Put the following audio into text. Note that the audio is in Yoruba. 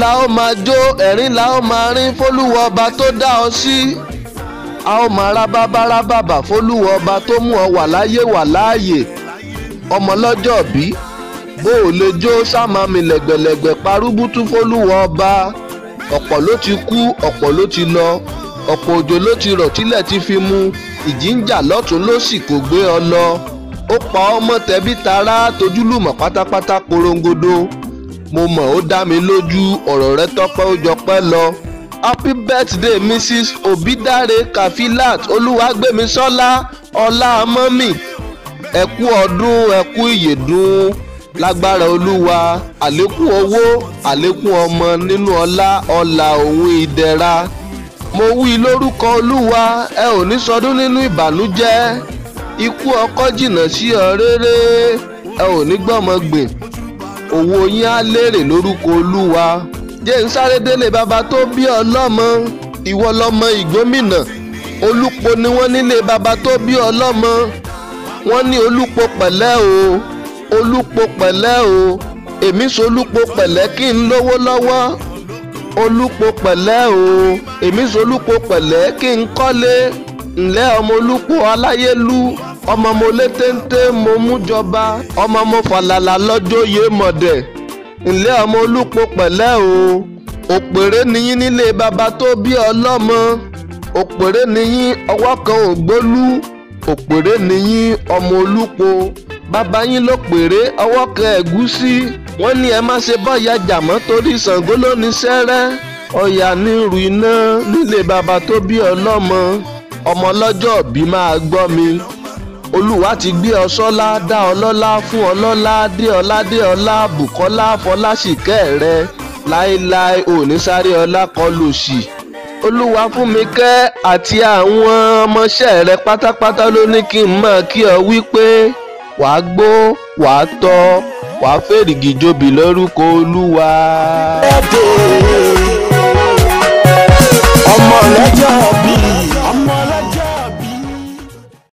la ó máa jó ẹ̀rín la ó máa rín fólúwọ ọba tó dá ọ sí a ó máa rá bábára bàbà fólúwọ ọba tó mú ọ wà láyé wà láàyè ọmọ lọ́jọ́ bí bó o lè jó sámàmì lẹ̀gbẹ̀lẹ̀gbẹ̀ parúbútú fólúwọ ọba ọ̀pọ̀ ló ti kú ọ̀pọ̀ ló ti lọ ọ̀pọ̀ òjò ló ti rọ̀ tílẹ̀ ti fi mu ìjì ń jà lọ́tún lósì kò gbé ọ lọ ó pa ọmọ tẹbí tará tojúlùmọ̀ pátápátá porongodo mo mọ̀ ó dá mi lójú ọ̀rọ̀ rẹ tọ́pẹ́ ó jọpẹ́ lọ happy birthday mrs obidare kafilat olúwàgbémisọ́lá ọlá mọ́mì ẹ kú ọdún ẹ kú ìyèdún lágbára olúwa àlékún owó àlékún ọmọ nínú ọlá ọlà òun ìdẹ̀ra mo wí lórúkọ olúwa ẹ ò ní sọdún nínú ìbànújẹ́ ikú ọkọ jìnnà sí ọ rere ẹ ò ní gbọ́mọ gbìn owó yín á lérè lórúkọ olúwa jẹ́ ń sáré délé bàbá tó bí ọlọ́mọ ìwọ lọmọ ìgbómìnà olúpo ni wọ́n nílé bàbá tó bí ọlọ́mọ wọ́n ní olúpo pẹ̀lẹ́ o olúpo pẹ̀lẹ́ o èmi solúpo pẹ̀lẹ́ kí n lówó lọ́wọ́ olúpo pẹ̀lẹ́ o èmi solúpo pẹ̀lẹ́ kí n kọ́lé ǹlẹ́ ọmọ olúpo aláyélú ọmọ mo lé téńté mo mú jọba ọmọ mo fàlàlà lọ́jọ́ yé mọ̀dẹ̀ ǹlẹ́ ọmọ olúpo pẹ̀lẹ́ o òpèré niyín nílé baba tó bí ọlọ́mọ òpèré niyín ọwọ́ kan ò gbólú òpèré niyín ọmọ olúpo bàbá yín ló pèré ọwọ́ kan ẹ̀gúsí wọ́n ní ẹ má ṣe bọ́ọ̀yà jàmọ́ torí Ṣàngó ló ní sẹ́rẹ́ ọ̀yà nírú iná nílé baba tó bí ọlọ́mọ ọmọ lọ́jọ́ bí máa gbọ́ mi olúwa ti gbé ọ sọ́lá dá ọ lọ́lá fún ọ lọ́lá dé ọlá dé ọlá bùkọ́lá fọláṣìkẹ́ rẹ láéláé òní sáré ọlá kọlù sí olúwa fún mi kẹ́ àti àwọn ọmọọṣẹ́ rẹ pátápátá ló ní kí n mọ̀ kí ọ wí pé wàá gbó wàá tọ́ wàá fèrègì jobi lórúkọ olúwa. ọmọ lọ́jọ́